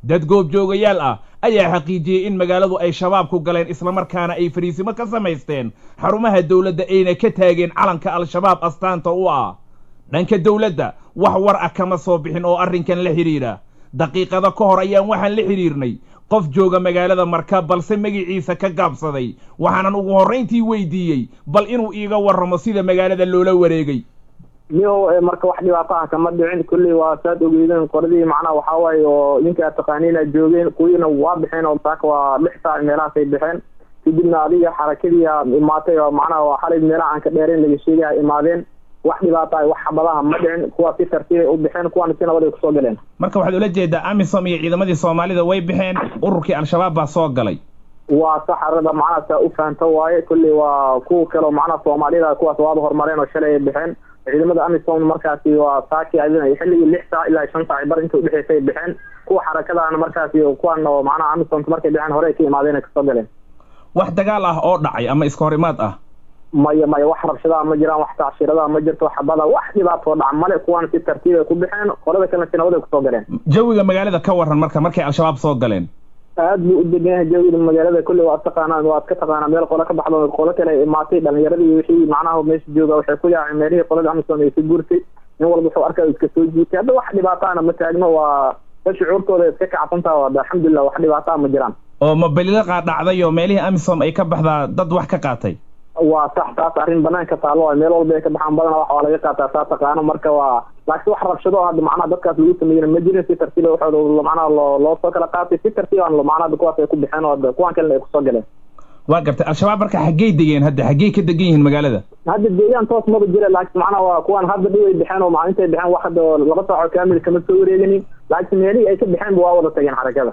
dad goobjoogayaal ah ayaa xaqiijiyey in magaaladu ay shabaabku galeen islamarkaana ay fariisimo ka samaysteen xarumaha dowladda ayna ka taageen calanka al-shabaab astaanta u ah dhanka dowladda wax war ah kama soo bixin oo arrinkan la xidhiidha daqiiqado ka hor ayaan waxaan la xidhiirnay qof jooga magaalada marka balse magiciisa ka gaabsaday waxaanan ugu horrayntii weydiiyey bal inuu iiga warramo sida magaalada loola wareegay miyow marka wax dhibaato ah kama dhicin kulley waa saad ogeydeen qoradii macnaha waxaa waaye oo ninkaa taqaaniina joogeen kuwiina waa baxeen oo saaka waa lix saac meelahaasay baxeen kadibna adiga xarakadii a imaatay oo macnaha waa xalay meelaha aan ka dheerayn laga sheegay a imaadeen wax dhibaata ah wax xabadaha ma dhicin kuwaa si tartiibay u baxeen kuwaana si nabad ay kusoo galeen marka waxaad ula jeedaa amisom iyo ciidamadii soomaalida way baxeen ururkii al-shabaab baa soo galay waa saxarada macnaha saa u fahamta waaye kulley waa kuwa kaleo macnaha soomaaliyada kuwaas waaba horumareen oo shalay ay baxeen ciidamada amisom markaasi waa saaki xilligii lix saac ilaa shan saac bar inta udhexeysay baxeen kuwa xarakadaana markaasi kuwan oo macnaha amisomka markay baxeen hore ay ka imaadeen ay kasoo galeen wax dagaal ah oo dhacay ama iska horimaad ah maya maya wax rabshadaha ma jiraan wax tacshiradaha ma jirto xabada wax dhibaatoo dhaca male kuwan si tartiib ay ku baxeen qolada kalena si nabad ay kusoo galeen jawiga magaalada ka waran marka markay al-shabaab soo galeen aad buu u degan yahay jawiga magaalada kulley waad taqaanaa waad ka taqaanaa meel qolo ka baxdo qolo kale ay imaatay dhalinyaradii wixii macnaha meesha jooga waxay ku yaaceen meelihii qolada amisom ay ka guurtay nin walba wuxuu arkaa iska soo jiitay hadda wax dhibaataana ma taagno waa da shucuurtooda iska kacsantaha waa alxamdulilah wax dhibaataa ma jiraan oo mobililaqa dhacday oo meelihii amisom ay ka baxdaa dad wax ka qaatay waa sax taas arrin banaanka taalo waay meel walba ay ka baxaan badana wax waa laga qaataa saa taqaano marka waa laakiin wax rabshado hadda macnaha dadkaas lagu sameeyena ma jirin si tartiiba waxooda macnaha loo loo soo kala qaatay si tartiiban macnaha kuwaas ay ku baxeen oo kuwan kalena ay kusoo galeen waa gartay al-shabaab marka xaggey degeen hadda xaggey ka degan yihiin magaalada hadda deegaan toos maba jira laakiin macnaha waa kuwan hadda dhiw ay baxeen oo macnintay baxeen wax hadda laba saaco kaamil kama soo wareeganin laakiin meelihii ay ka baxeenba waa wada tageen xarakada